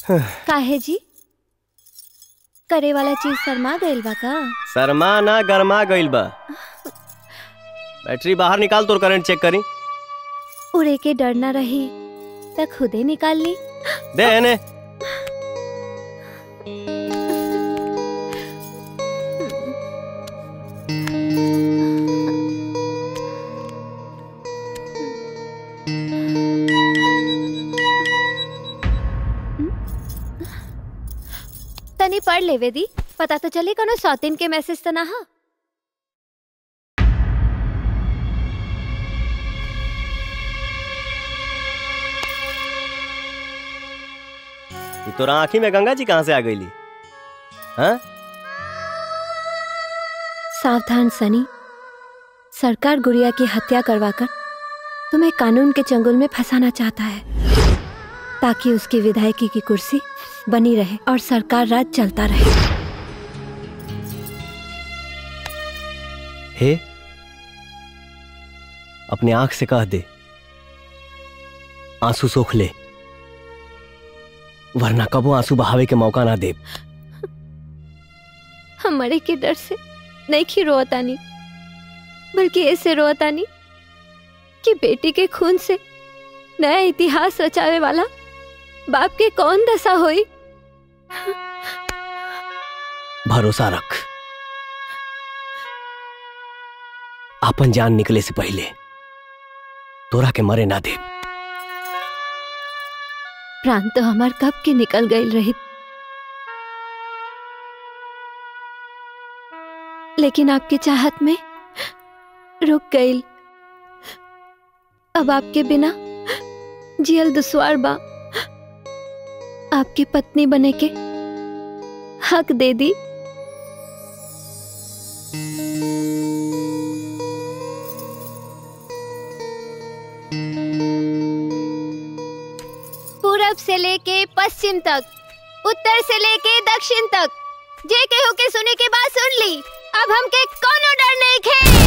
काहे जी करे वाला चीज शर्मा गइल बा का शर्मा ना गरमा गइल बा बैटरी बाहर निकाल तोर करंट चेक करी उड़े के डर ना रही त खुदे निकाल ली दे एने तनी पढ़ लेवे दी पता तो चले कोनो सौतीन के मैसेज तो ना हा ये तोरा आँखी में गंगा जी कहाँ से आ गईली हाँ सावधान सनी सरकार गुड़िया की हत्या करवाकर तुम्हें कानून के चंगुल में फंसाना चाहता है ताकि उसकी विधायकी की कुर्सी बनी रहे और सरकार राज चलता रहे हे अपने आंख से कह दे आंसू सोख ले वरना कबो आंसू बहावे के मौका ना दे हम मरे के डर से नहीं खी रोतानी बल्कि ऐसे रोतानी कि बेटी के खून से नया इतिहास रचावे वाला बाप के कौन दशा हुई भरोसा रख आपन जान निकले से पहले तोरा के मरे ना दे प्राण तो हमार कब के निकल गई रही लेकिन आपकी चाहत में रुक गई अब आपके बिना जियल दुश्वार बा आपकी पत्नी बने के हक दे दी पूरब से लेके पश्चिम तक उत्तर से लेके दक्षिण तक जे केहू के सुने के बाद सुन ली अब हमके कोनो डर नहीं खे